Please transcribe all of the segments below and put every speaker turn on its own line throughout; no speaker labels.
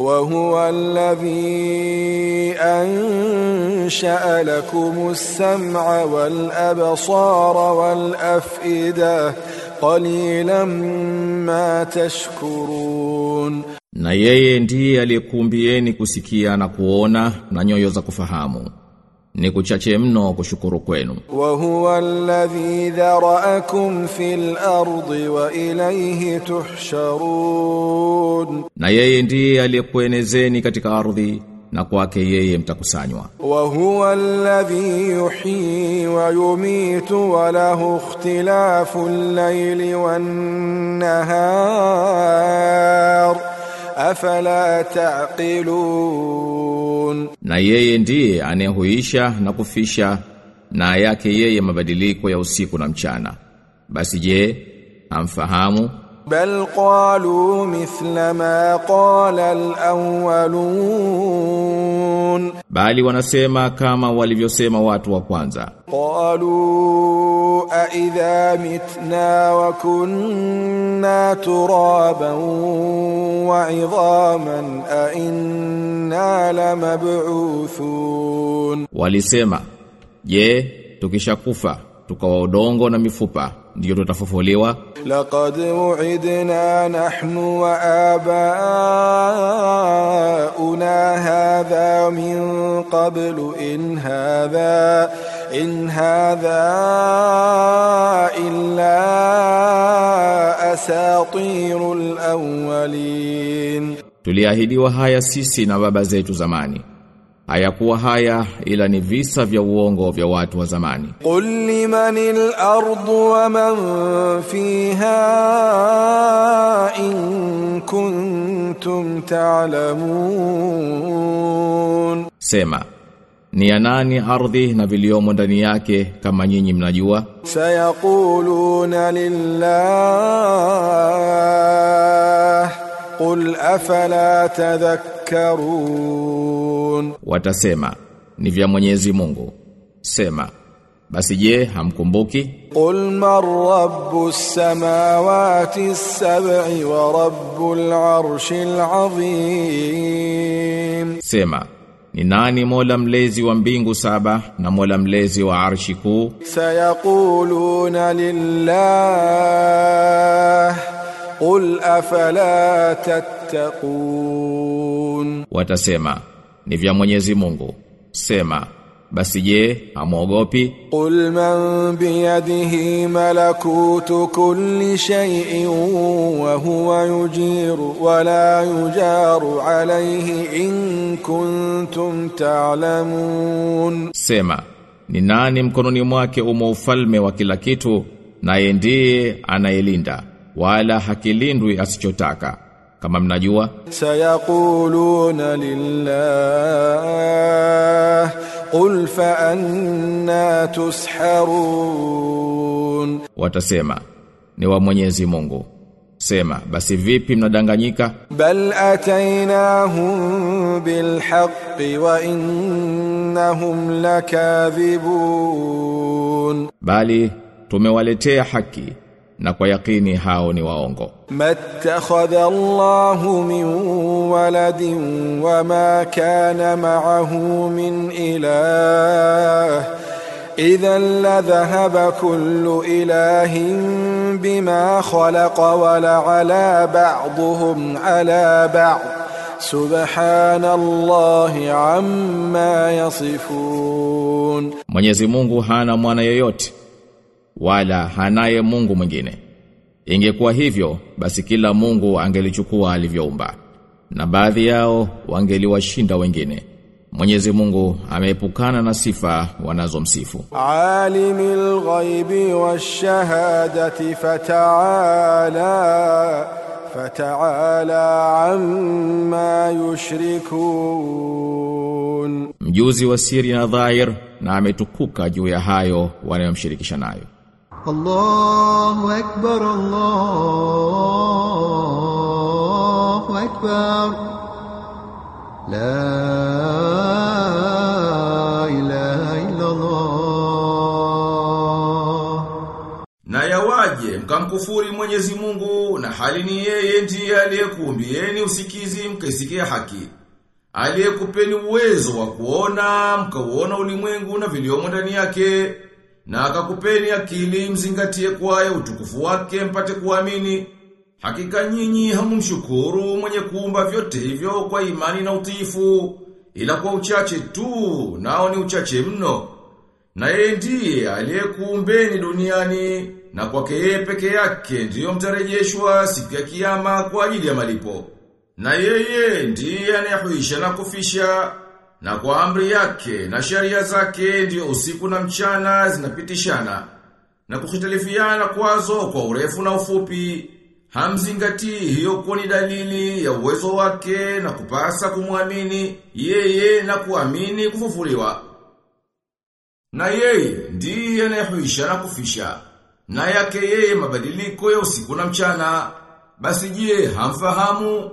وهو الذي أنشأ لكم السمع والأبصار والأفئدة قليلا ما تشكرون
Na yeye ndiye aliyekuumbieni kusikia na kuona na nyoyo za kufahamu. Ni kuchache mno kushukuru kwenu.
وهو الذي ذرأكم في الأرض وإليه تحشرون
Na yeye ndiye aliyekuenezeni katika ardhi na kwake yeye mtakusanywa.
وهو الذي يحيي ويميت وله اختلاف الليل والنهار أفلا تعقلون
Na yeye ndiye anayehuisha na kufisha na yake yeye mabadiliko ya usiku na mchana. Basi je, hamfahamu?
بل قالوا مثل ما قال الأولون
Bali wanasema kama walivyosema watu wa kwanza.
قالوا أإذا متنا وكنا ترابا وعظاما أإنا لمبعوثون
Walisema, je, tukishakufa tukawa udongo na mifupa ndio tutafufuliwa?
لقد وعدنا نحن وآباؤنا هذا من قبل إن هذا إن هذا إلا أساطير الأولين
Tuliahidiwa haya sisi na baba zetu zamani. Hayakuwa haya ila ni visa vya uongo vya watu wa zamani.
قل لمن الأرض ومن فيها إن كنتم تعلمون
Sema, ni ya nani ardhi na viliomo ndani yake kama nyinyi mnajua?
سيقولون لله قل أفلا تذكرون
Watasema, ni vya Mwenyezi Mungu. Sema, basi je, hamkumbuki?
قل من رب السماوات السبع ورب العرش العظيم
Sema, ni nani Mola mlezi wa mbingu saba na Mola mlezi wa arshi kuu?
سيقولون لله قل أفلا تتقون
Watasema, ni vya Mwenyezi Mungu. Sema, basi je, hamwogopi?
قل من بيده ملكوت كل شيء وهو يجير ولا يجار عليه إن كنتم تعلمون
Sema, ni nani mkononi mwake umo ufalme wa kila kitu, naye ndiye anayelinda, wala hakilindwi asichotaka. Kama mnajua,
سيقولون لله قل فأنا تسحرون
watasema, ni wa Mwenyezi Mungu. Sema, basi vipi mnadanganyika?
بل أتيناهم بالحق وإنهم لكاذبون
Bali tumewaletea haki na kwa yakini hao ni waongo.
ما اتخذ الله من ولد وما كان معه من إله إذا لذهب كل إله بما خلق ولعلى بعضهم على بعض سبحان الله عما يصفون
Mwenyezi Mungu hana mwana yoyote wala hanaye Mungu mwingine. Ingekuwa hivyo basi kila Mungu angelichukua alivyoumba na baadhi yao wangeliwashinda wengine. Mwenyezi Mungu ameepukana na sifa wanazomsifu.
عالم الغيب والشهادة فتعالى فتعالى عما يشركون
Mjuzi wa siri na dhahir na ametukuka juu ya hayo wanayomshirikisha nayo.
الله أكبر الله أكبر لا إله إلا الله
Na yawaje mkamkufuri Mwenyezi Mungu na hali ni yeye ndiye aliyekuumbieni usikizi mkaisikia haki. Aliyekupeni uwezo wa kuona mkauona ulimwengu na viliomo ndani yake na akakupeni akili mzingatie kwayo utukufu wake mpate kuamini. Hakika nyinyi hamumshukuru mwenye kuumba vyote hivyo kwa imani na utiifu ila kwa uchache tu nao ni uchache mno. Na yeye ndiye aliyekuumbeni duniani na kwake yeye peke yake ndiyo mtarejeshwa siku ya kiyama kwa ajili ya malipo. Na yeye ndiye anayehuisha na kufisha na kwa amri yake na sheria zake ndiyo usiku na mchana zinapitishana na kuhitalifiana kwazo kwa urefu na ufupi. Hamzingatii hiyo kuwa ni dalili ya uwezo wake na kupasa kumwamini yeye na kuamini kufufuliwa. Na yeye ndiye anayehuisha na kufisha. Na yake yeye mabadiliko ya usiku na mchana. Basi je, hamfahamu?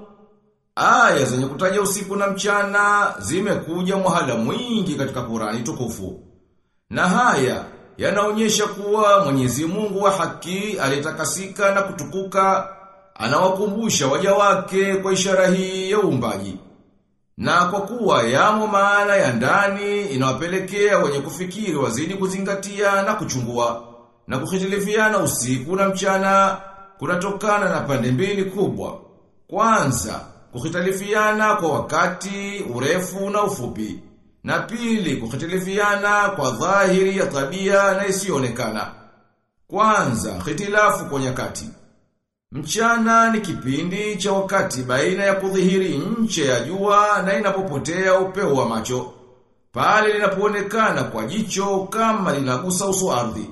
Aya zenye kutaja usiku na mchana zimekuja mwahala mwingi katika Qurani tukufu. Na haya yanaonyesha kuwa Mwenyezi Mungu wa haki alitakasika na kutukuka anawakumbusha waja wake kwa ishara hii ya uumbaji. Na kwa kuwa yamo maana ya ndani inawapelekea wenye kufikiri wazidi kuzingatia na kuchungua na kuhitilifiana usiku na mchana kunatokana na pande mbili kubwa. Kwanza, kuhitalifiana kwa wakati, urefu na ufupi. Na pili, kuhitilifiana kwa dhahiri ya tabia na isiyoonekana. Kwanza, hitilafu kwa nyakati. Mchana ni kipindi cha wakati baina ya kudhihiri nche ya jua na inapopotea upeo wa macho. Pale linapoonekana kwa jicho kama linagusa uso ardhi.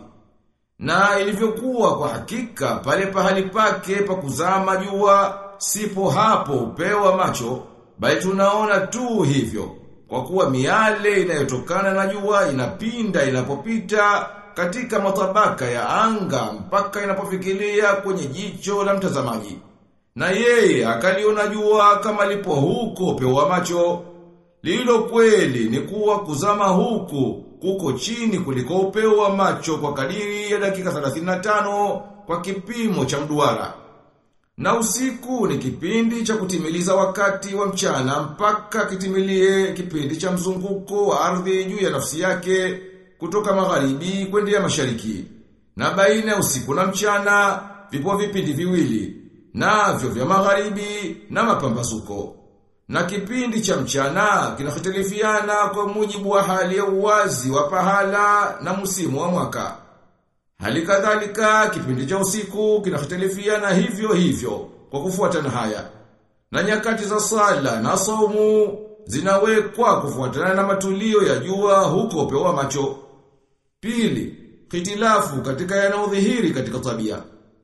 Na ilivyokuwa kwa hakika pale pahali pake pa kuzama jua sipo hapo upeo wa macho, bali tunaona tu hivyo. Kwa kuwa miale inayotokana na jua inapinda inapopita katika matabaka ya anga mpaka inapofikilia kwenye jicho la mtazamaji. Na yeye akaliona jua kama lipo huko upeo wa macho. Lilo kweli ni kuwa kuzama huku kuko chini kuliko upeo wa macho kwa kadiri ya dakika 35 kwa kipimo cha mduara. Na usiku ni kipindi cha kutimiliza wakati wa mchana mpaka kitimilie kipindi cha mzunguko wa ardhi juu ya nafsi yake kutoka magharibi kwenda mashariki. Na baina ya usiku na mchana vipo vipindi viwili, navyo vya magharibi na mapambazuko. Na kipindi cha mchana kinahitilifiana kwa mujibu wa hali ya uwazi wa pahala na musimu wa mwaka. Hali kadhalika kipindi cha usiku kinahitilifiana hivyo hivyo kwa kufuatana haya. Na nyakati za sala na saumu zinawekwa kufuatana na matulio ya jua huko upewa macho. Pili, hitilafu katika yanayodhihiri katika tabia.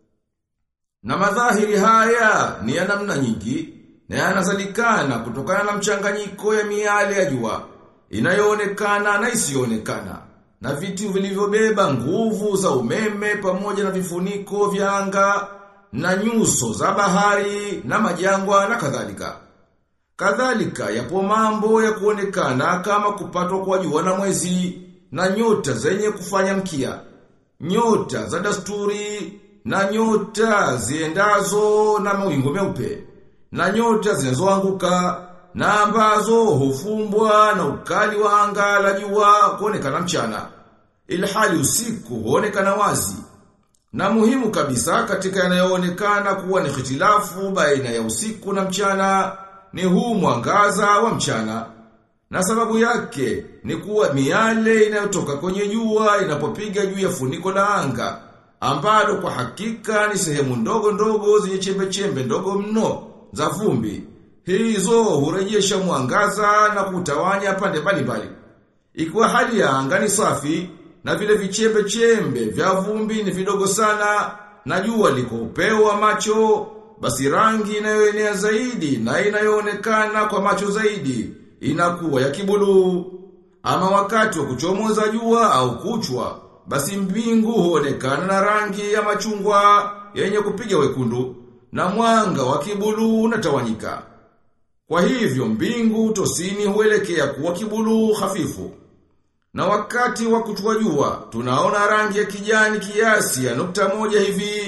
Na madhahiri haya ni ya namna nyingi na yanazalikana kutokana na mchanganyiko ya miale ya jua inayoonekana na isiyoonekana na vitu vilivyobeba nguvu za umeme pamoja na vifuniko vya anga na nyuso za bahari na majangwa na kadhalika. Kadhalika yapo mambo ya kuonekana kama kupatwa kwa jua na mwezi na nyota zenye kufanya mkia. Nyota za dasturi na nyota ziendazo na mawingu meupe na nyota zinazoanguka na ambazo hufumbwa na ukali wa anga la jua kuonekana mchana. Ilhali usiku huonekana wazi. Na muhimu kabisa katika yanayoonekana kuwa ni hitilafu baina ya usiku na mchana ni huu mwangaza wa mchana. Na sababu yake ni kuwa miale inayotoka kwenye jua inapopiga juu ya funiko la anga ambalo kwa hakika ni sehemu ndogo ndogo zenye chembe chembe ndogo mno za vumbi. Hizo hurejesha mwangaza na kutawanya pande mbalimbali. Ikiwa hali ya anga ni safi na vile vichembe chembe vya vumbi ni vidogo sana na jua liko upeo wa macho, basi rangi inayoenea zaidi na inayoonekana kwa macho zaidi inakuwa ya kibuluu. Ama wakati wa kuchomoza jua au kuchwa, basi mbingu huonekana na rangi ya machungwa yenye kupiga wekundu na mwanga wa kibuluu unatawanyika. Kwa hivyo mbingu tosini huelekea kuwa kibuluu hafifu. Na wakati wa kuchua jua, tunaona rangi ya kijani kiasi ya nukta moja hivi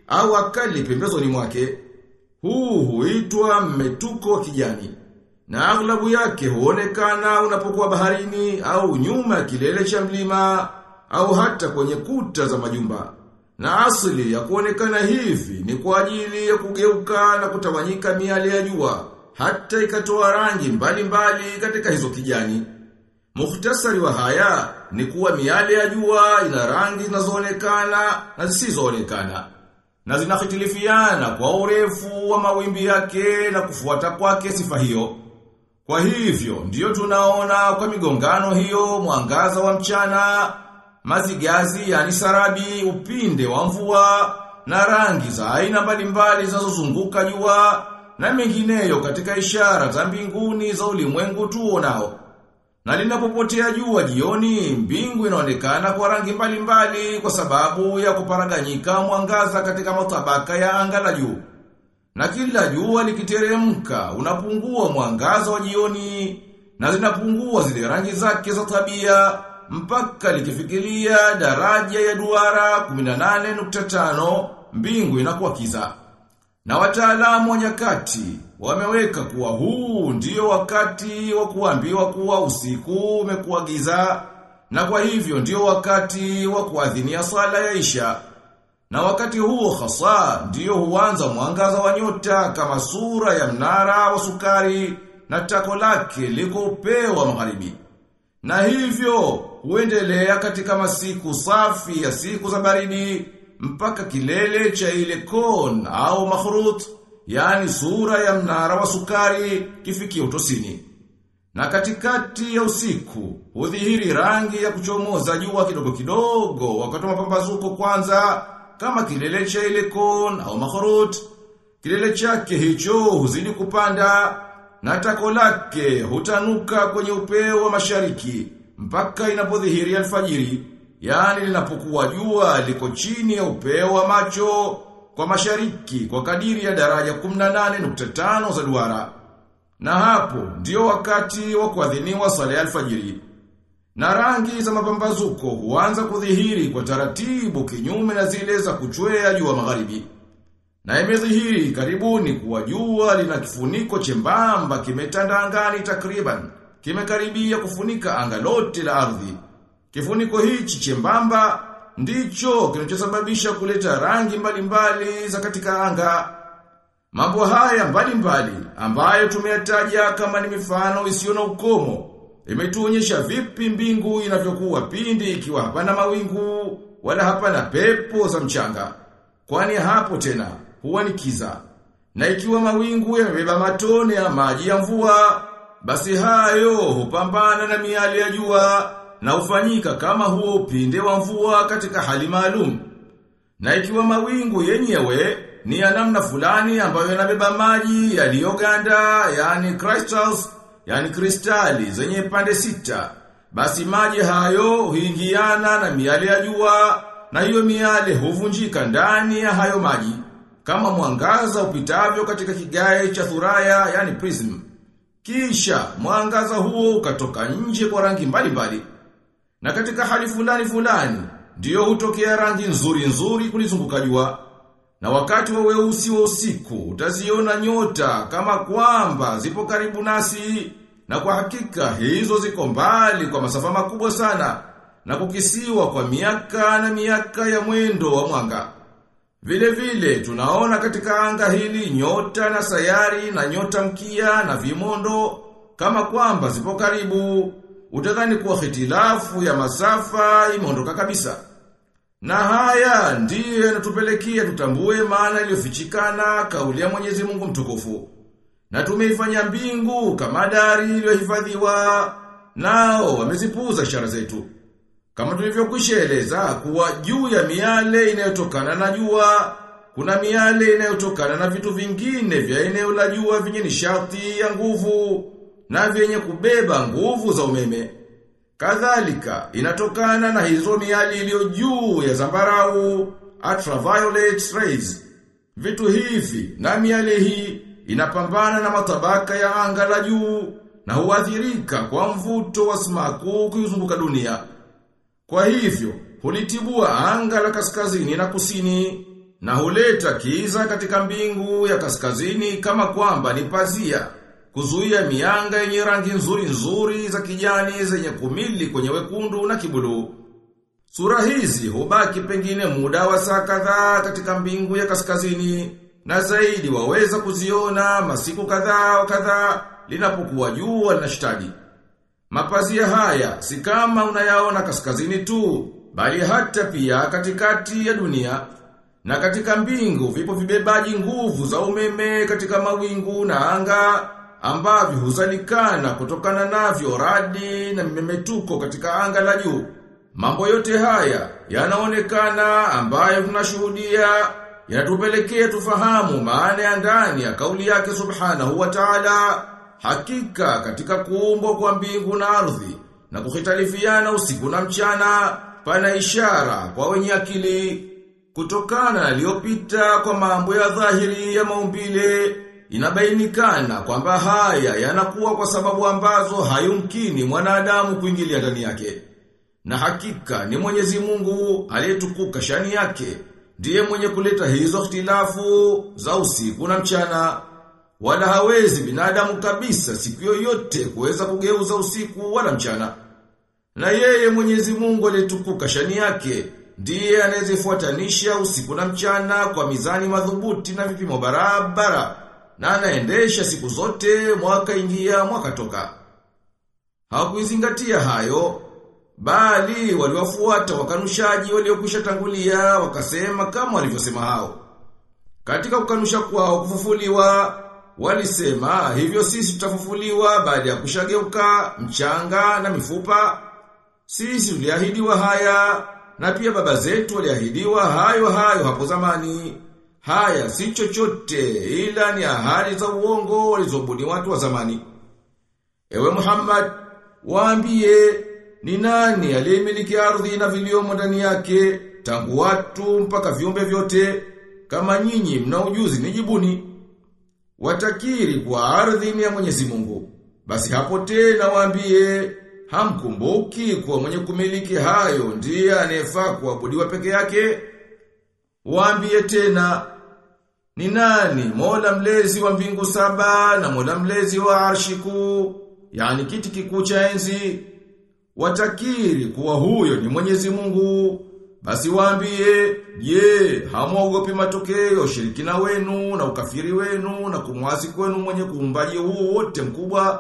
au akali pembezoni mwake. Huu huitwa mmetuko wa kijani. Na aghlabu yake huonekana unapokuwa baharini au nyuma ya kilele cha mlima au hata kwenye kuta za majumba. Na asili ya kuonekana hivi ni kwa ajili ya kugeuka na kutawanyika miale ya jua hata ikatoa rangi mbalimbali mbali katika hizo kijani. Mukhtasari wa haya ni kuwa miale ya jua ina rangi zinazoonekana na zisizoonekana na zinahitilifiana kwa urefu wa mawimbi yake na kufuata kwake sifa hiyo. Kwa hivyo ndiyo tunaona kwa migongano hiyo mwangaza wa mchana, mazigazi yani sarabi, upinde wa mvua na rangi za aina mbalimbali zinazozunguka jua na mengineyo katika ishara za mbinguni za ulimwengu tuonao. Na linapopotea jua jioni, mbingu inaonekana kwa rangi mbalimbali mbali kwa sababu ya kuparaganyika mwangaza katika matabaka ya anga la juu. Na kila jua likiteremka, unapungua mwangaza wa jioni na zinapungua zile rangi zake za tabia mpaka likifikiria daraja ya duara 18.5 mbingu inakuwa kiza. Na wataalamu wa nyakati wameweka kuwa huu ndiyo wakati wa kuambiwa kuwa usiku umekuwa giza na kwa hivyo ndiyo wakati wa kuadhinia sala ya Isha. Na wakati huo hasa ndiyo huanza mwangaza wa nyota kama sura ya mnara wa sukari na tako lake liko upeo wa magharibi. Na hivyo huendelea katika masiku safi ya siku za baridi mpaka kilele cha ile kon au makhrut, yani sura ya mnara wa sukari kifikia utosini. Na katikati ya usiku, hudhihiri rangi ya kuchomoza jua kidogo kidogo wakati wa mapambazuko kwanza, kama kilele cha ile kon au makhrut. Kilele chake hicho huzidi kupanda, na tako lake hutanuka kwenye upeo wa mashariki, mpaka inapodhihiri alfajiri. Yani linapokuwa jua liko chini ya upeo wa macho kwa mashariki kwa kadiri ya daraja 18.5 za duara. Na hapo ndio wakati wa kuadhiniwa sala ya alfajiri. Na rangi za mapambazuko huanza kudhihiri kwa taratibu kinyume na zile za kuchwea jua magharibi. Na imedhihiri karibuni kuwa jua lina kifuniko chembamba kimetanda angani takriban, kimekaribia kufunika anga lote la ardhi. Kifuniko hichi chembamba ndicho kinachosababisha kuleta rangi mbalimbali za katika anga. Mambo haya mbalimbali ambayo tumeyataja kama ni mifano isiyo na ukomo imetuonyesha vipi mbingu inavyokuwa pindi ikiwa hapana mawingu wala hapana pepo za mchanga. Kwani hapo tena huwa ni kiza. Na ikiwa mawingu yamebeba matone ya maji ya mvua, basi hayo hupambana na miali ya jua na hufanyika kama huo upinde wa mvua katika hali maalum. Na ikiwa mawingu yenyewe ni ya namna fulani ambayo yanabeba maji yaliyoganda, yani crystals, yani kristali zenye pande sita, basi maji hayo huingiana na miale ya jua na hiyo miale huvunjika ndani ya hayo maji kama mwangaza upitavyo katika kigae cha thuraya, yani prism. Kisha mwangaza huo ukatoka nje kwa rangi mbalimbali. Mbali. Na katika hali fulani fulani, ndiyo hutokea rangi nzuri nzuri kulizunguka jua. Na wakati wa weusi wa usiku, utaziona nyota kama kwamba zipo karibu nasi, na kwa hakika hizo ziko mbali kwa masafa makubwa sana, na kukisiwa kwa miaka na miaka ya mwendo wa mwanga. Vile vile, tunaona katika anga hili nyota na sayari na nyota mkia na vimondo, kama kwamba zipo karibu, utadhani kuwa hitilafu ya masafa imeondoka kabisa. Na haya ndiyo yanatupelekea tutambue maana iliyofichikana kauli ya Mwenyezi Mungu mtukufu. Na tumeifanya mbingu kama dari iliyohifadhiwa, nao wamezipuuza ishara zetu. Kama tulivyokwisha eleza kuwa juu ya miale inayotokana na jua, kuna miale inayotokana na vitu vingine vya eneo la jua vyenye nishati ya nguvu na vyenye kubeba nguvu za umeme. Kadhalika inatokana na hizo miali iliyo juu ya zambarau, ultraviolet rays. Vitu hivi na miale hii inapambana na matabaka ya anga la juu na huathirika kwa mvuto wa sumaku kuizunguka dunia. Kwa hivyo, hulitibua anga la kaskazini na kusini, na huleta kiza katika mbingu ya kaskazini kama kwamba ni pazia kuzuia mianga yenye rangi nzuri nzuri za kijani zenye kumili kwenye wekundu na kibuluu. Sura hizi hubaki pengine muda wa saa kadhaa katika mbingu ya kaskazini na zaidi waweza kuziona masiku kadhaa wa kadhaa linapokuwa jua linashtadi. Mapazia haya si kama unayaona kaskazini tu, bali hata pia katikati ya dunia. Na katika mbingu vipo vibebaji nguvu za umeme katika mawingu na anga ambavyo huzalikana kutokana navyo radi na mimemetuko katika anga la juu. Mambo yote haya yanaonekana ambayo tunashuhudia yanatupelekea tufahamu maana ya ndani ya kauli yake subhanahu wa ta'ala hakika katika kuumbwa kwa mbingu na ardhi na kuhitalifiana usiku na mchana pana ishara kwa wenye akili kutokana na yaliyopita kwa mambo ya dhahiri ya maumbile inabainikana kwamba haya yanakuwa kwa sababu ambazo hayumkini mwanadamu kuingilia ndani yake na hakika ni Mwenyezi Mungu aliyetukuka shani yake ndiye mwenye kuleta hizo ikhtilafu za usiku na mchana wala hawezi binadamu kabisa siku yoyote kuweza kugeuza usiku wala mchana na yeye Mwenyezi Mungu aliyetukuka shani yake ndiye anayezifuatanisha usiku na mchana kwa mizani madhubuti na vipimo barabara na anaendesha siku zote mwaka ingia mwaka toka hawakuizingatia hayo bali waliwafuata wakanushaji waliokwisha tangulia wakasema kama walivyosema hao katika kukanusha kwao kufufuliwa walisema hivyo sisi tutafufuliwa baada ya kushageuka mchanga na mifupa sisi tuliahidiwa haya na pia baba zetu waliahidiwa hayo hayo hapo zamani haya si chochote ila ni ahadi za uongo walizobuni watu wa zamani ewe Muhammad waambie ni nani aliyemiliki ardhi na viliomo ndani yake tangu watu mpaka viumbe vyote kama nyinyi mna ujuzi nijibuni watakiri kwa ardhi ni ya Mwenyezi Mungu basi hapo tena waambie hamkumbuki kuwa mwenye kumiliki hayo ndiye anayefaa kuabudiwa peke yake waambie tena ni nani Mola mlezi wa mbingu saba na Mola mlezi wa arshiku yani kiti kikuu cha enzi watakiri kuwa huyo ni Mwenyezi Mungu basi waambie je hamwogopi matokeo ushirikina wenu na ukafiri wenu na kumwasi kwenu mwenye kuumbaji huu wote mkubwa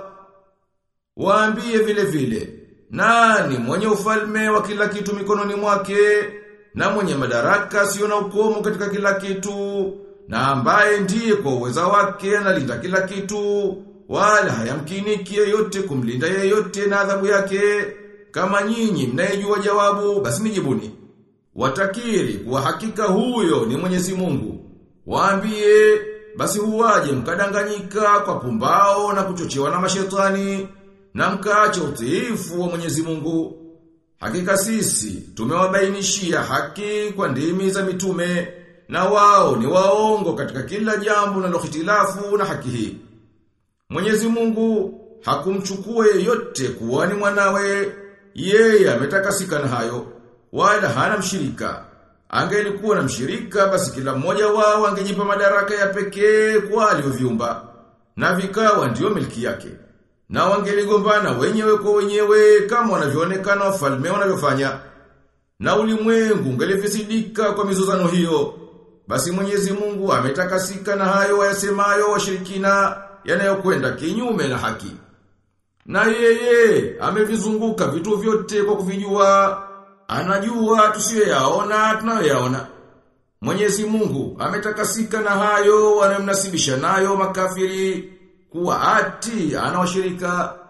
waambie vile vile nani mwenye ufalme wa kila kitu mikononi mwake na mwenye madaraka sio na ukomo katika kila kitu na ambaye ndiye kwa uweza wake analinda kila kitu wala hayamkiniki yeyote kumlinda yeyote na adhabu yake kama nyinyi mnayejua jawabu basi nijibuni watakiri kuwa hakika huyo ni Mwenyezi Mungu waambie basi huwaje mkadanganyika kwa pumbao na kuchochewa na mashetani na mkaacha utiifu wa Mwenyezi Mungu hakika sisi tumewabainishia haki kwa ndimi za mitume na wao ni waongo katika kila jambo na lohitilafu na haki hii Mwenyezi Mungu hakumchukua yeyote kuwa ni mwanawe, yeye ametakasika na hayo, wala hana mshirika. Angelikuwa na mshirika basi kila mmoja wao angejipa madaraka ya pekee kwa alivyoviumba na vikawa ndiyo milki yake. Na wangeligombana wenyewe kwa wenyewe kama wanavyoonekana wafalme wanavyofanya. Na ulimwengu ungelifisidika kwa mizozano hiyo. Basi Mwenyezi Mungu ametakasika na hayo wayasemayo washirikina yanayokwenda kinyume na haki. Na yeye amevizunguka vitu vyote kwa kuvijua, anajua tusiyoyaona tunayoyaona. Mwenyezi Mungu ametakasika na hayo wanayomnasibisha nayo makafiri kuwa ati anawashirika